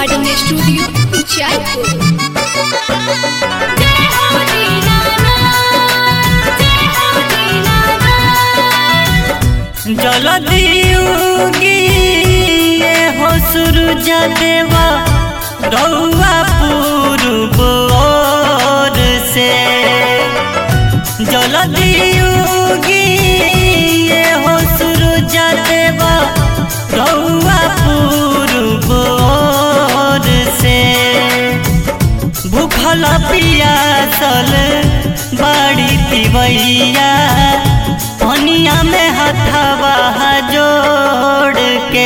recording studio Uchaipur जलदियुगी ये हो सूरज देवा रउआ पूर्व ओर से जलदियुगी ये हो सूरज देवा रउआ पूर्व ओर से भूखल पियासल बड़ी तिवैया पनिया में हथवा जोड़ के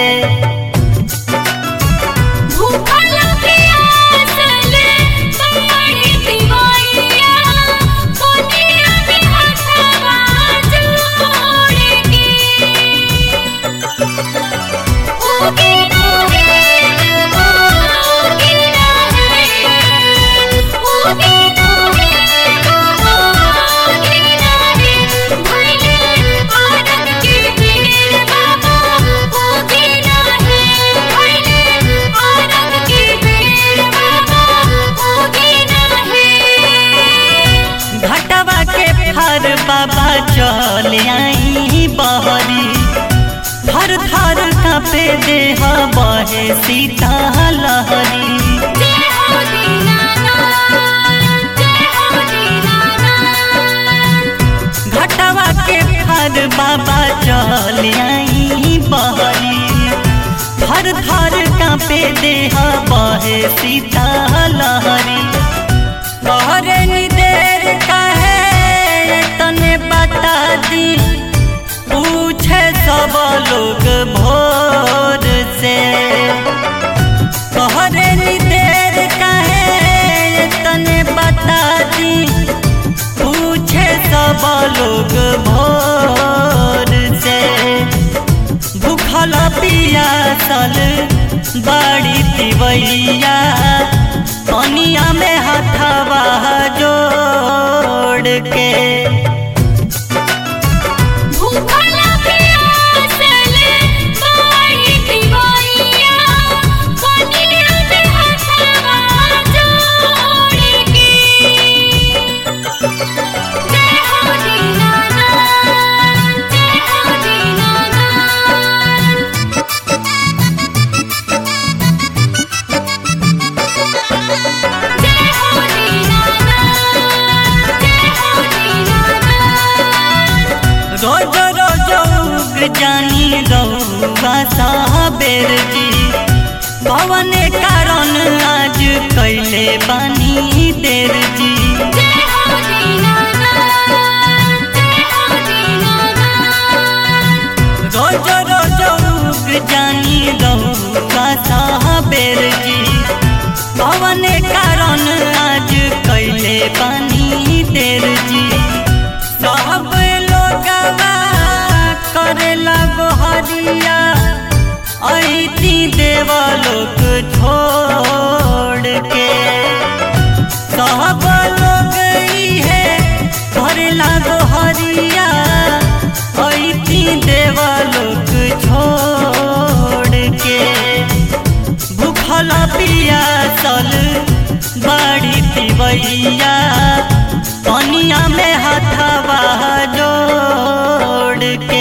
घटवा के फर बाबा चल आई बहरी थर थर कापे देह बहे सीता लहरी घटवा के फर बाबा चल आई बहरी थर थर कापे देह बहे सीता लहरी तोहरे नी देर काहे तने बता दी पूछे सब लोग भोर से तोहरे नी देर काहे तने बता दी पूछे सब लोग भोर से भूखल पियासल बड़ी तिवैया पनिया में हथवा जोड़ के रोज रोज उग जानी रउआ साबेर जी पवन कारण आज कैले बानी देर जी रोज रोज उग जानी रउआ साबेर जी पवन कारण आज कैले बानी देर जी सब लोगवा करेला गोहरिया ऐती देव लोग छोड़ के सब लोग इहे करेला गोहरिया ऐती देव लोग छोड़ के भूखल पियासल बड़ी तिवैया पनिया में हथवा जोड़ के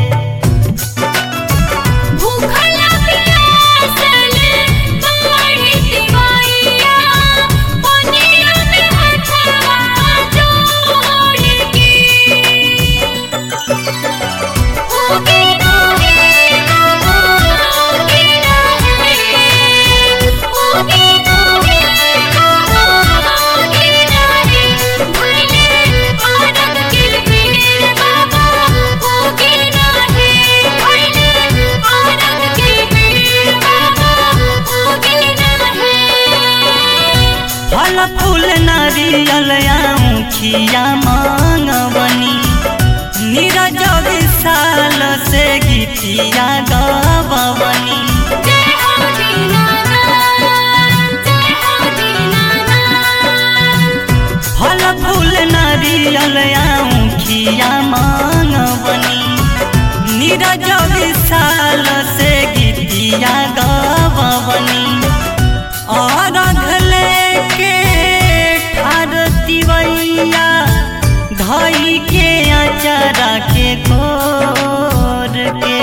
फल फूल नारियल खिया मांगवनी नीरज विशाल से गीतिया गवनी फल फूल नारियल खिया मांगवनी नीरज विशाल से गीतिया गवनी धई के अचारा के कोर के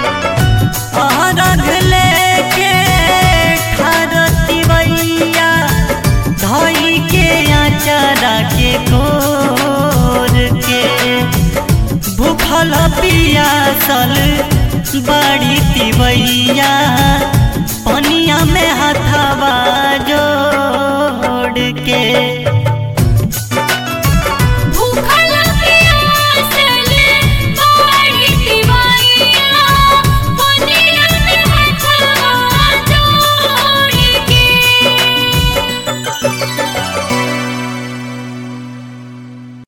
अरघ लेके खरती बैया धई के अचारा के कोर के भूखल पियासल बड़ी तिवैया पनिया में हथवा जोड़ के